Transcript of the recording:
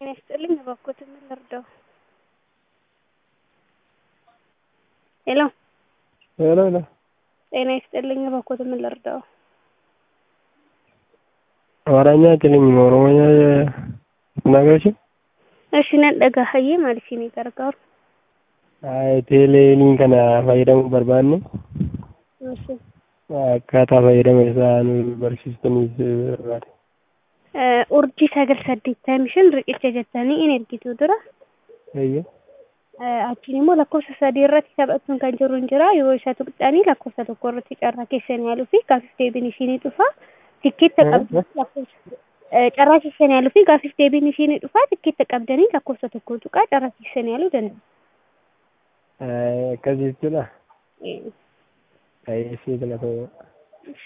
ይስጥልኝ እባክዎትን ምን ልርዳዎ? ሄሎ ሄሎ ሄሎ ጤና ይስጥልኝ እባክዎትን ምን ልርዳዎ? አማርኛ አይችልም ኦሮሞኛ ትናገሪችም? እሺ nan dhagahayyee maal isinii gargaaru? teelee kana fayyadamuu barbaanne Eshi. akkaataa fayyadama isaa nu barsiistaniif barbaade. urjii sagal saddeettamii shan riqicha jettanii in ergitu dura Eeyyee. achiin immoo lakkoofsa sadii irratti taphachuun kan jiru hin jira yoo isa tuqxanii lakkoofsa tokko irratti carraa keessan yaaluu fi gaafif deebiin ishinii dhufa tikkeetta qabdanii lakkoofsa carraa keessan yaaluu fi gaafif deebiin ishinii dhufa tikkeetta qabdanii lakkoofsa tokko tuqaa carraa keessan yaaluu danda'u. Akkasii jechuudha. Eeyyee, galatoomaa.